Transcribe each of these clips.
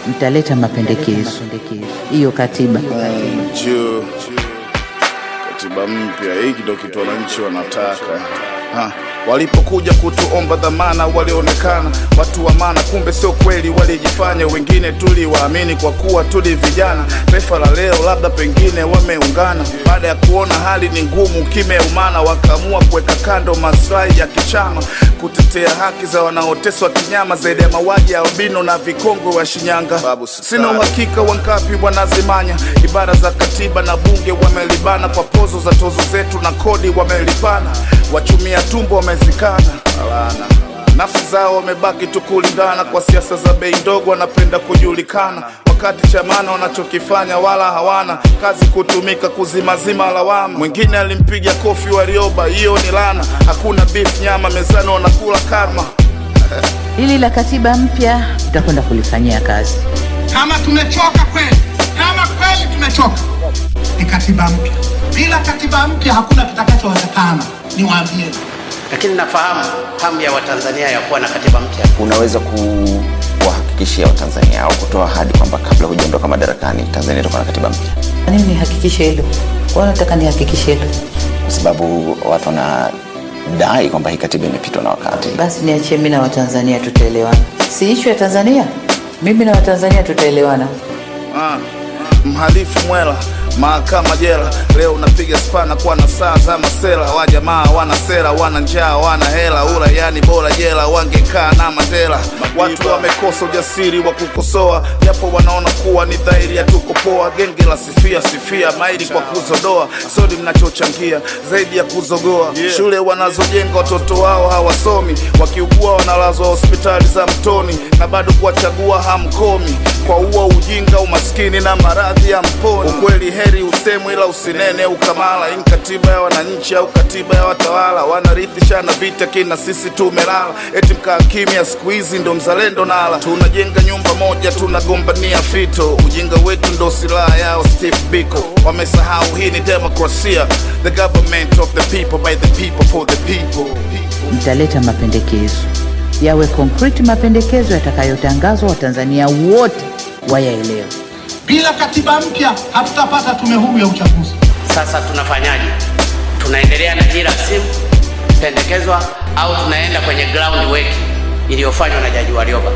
mtaleta mapendekezo hiyo katiba juu katiba mpya, hiki ndo kitu wananchi wanataka ha. Walipokuja kutuomba dhamana, walionekana watu wa maana, kumbe sio kweli, walijifanya. Wengine tuliwaamini kwa kuwa tuli vijana. Taifa la leo labda pengine wameungana, baada ya kuona hali ni ngumu, kimeumana, wakaamua kuweka kando maslahi ya kichama, kutetea haki za wanaoteswa kinyama, zaidi ya mauaji ya albino na vikongwe wa Shinyanga. Sina uhakika wangapi wanazimanya ibara za katiba na bunge, wamelibana kwa pozo za tozo zetu na kodi wamelipana, wachumia tumbo wamezikana Alana. Nafsi zao wamebaki tu kulindana kwa siasa za bei ndogo, wanapenda kujulikana, wakati chamana wanachokifanya wala hawana kazi, kutumika kuzimazima lawama. Mwingine alimpiga kofi Warioba, hiyo ni lana. Hakuna beef nyama mezani, wanakula karma. hili la katiba mpya tutakwenda kulifanyia kazi Kama tumechoka kweli, kama kweli tumechoka, ni katiba mpya. Bila katiba mpya hakuna kitakachowezekana, niwaambie. lakini nafahamu hamu ya Watanzania ya kuwa na katiba mpya. unaweza kuwahakikishia Watanzania au kutoa ahadi kwamba kabla hujaondoka madarakani Tanzania itakuwa na katiba mpya, nini nihakikishe hilo kwa nataka nihakikishe hilo kwa sababu watu wanadai kwamba hii katiba imepitwa na wakati. basi niachie mi na watanzania tutaelewana si ishu ya tanzania mimi na watanzania tutaelewana Ah, mhalifu mwela mahakama jela leo unapiga spana kwa na saa za masela wa jamaa wana sera wana njaa wana hela ura yani bora jela wangekaa na Mandela watu wamekosa ujasiri wa kukosoa japo wanaona kuwa ni dhahiri ya tuko poa genge la sifia sifia maili kwa kuzodoa sodi mnachochangia zaidi ya kuzogoa shule wanazojenga watoto wao hawasomi wakiugua wanalazwa hospitali za mtoni na bado kuwachagua hamkomi kwa uwa ujinga umaskini na maradhi ya mponi ukweli heri usemwe ila usinene ukamala ini katiba ya wananchi au katiba ya watawala wanarithishana vita kina sisi tumelala eti mkaa kimya siku hizi ndo mzalendo nala tunajenga nyumba moja tunagombania fito ujinga wetu ndo silaha yao Steve Biko wamesahau hii ni demokrasia the government of the people by the people for the people mtaleta mapendekezo yawe konkreti mapendekezo yatakayotangazwa watanzania wote wayaelewe Bila katiba mpya hatutapata tume huru ya uchaguzi. Sasa tunafanyaje? Tunaendelea na hii rasimu pendekezwa au tunaenda kwenye ground work iliyofanywa na Jaji Warioba?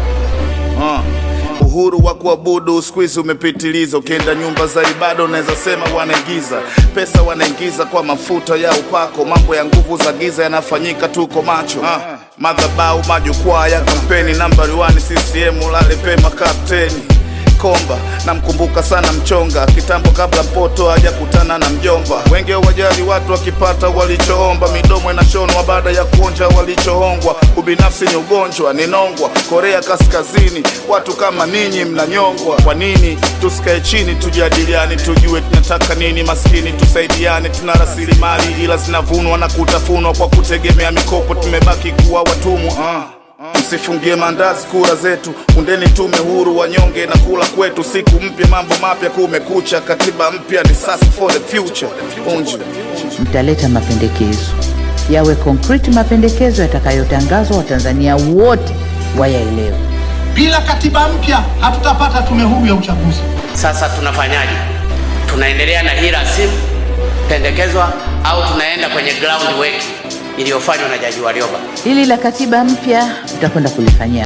Ah, uhuru wa kuabudu siku hizi umepitiliza. Ukienda nyumba za ibada unaweza sema wanaingiza pesa, wanaingiza kwa mafuta ya upako. Mambo ya nguvu za giza yanafanyika, tuko macho. Ah, madhabau, majukwaa ya kampeni, nambari 1 CCM, lale pema kapteni Komba namkumbuka sana mchonga kitambo, kabla mpoto hajakutana na mjomba. Wenge wajali watu wakipata walichoomba, midomo inashonwa baada ya kuonja walichohongwa. Ubinafsi ni ugonjwa, ni nongwa. Korea Kaskazini, watu kama ninyi mnanyongwa. Kwa nini tusikae chini tujadiliane, tujue tunataka nini? Maskini tusaidiane, tuna rasilimali ila zinavunwa na kutafunwa kwa kutegemea mikopo, tumebaki kuwa watumwa ah. Msifungie mandazi kura zetu, undeni tume huru, wanyonge na kula kwetu. Siku mpya, mambo mapya, kumekucha. Katiba mpya ni sasa for the future. Unju. mtaleta mapendekezo yawe konkreti mapendekezo yatakayotangazwa watanzania wote wayaelewe Bila katiba mpya hatutapata tume huru ya uchaguzi. Sasa tunafanyaje? Tunaendelea na hii rasimu pendekezwa au tunaenda kwenye ground work iliyofanywa na Jaji Warioba? hili la katiba mpya tutakwenda kulifanyia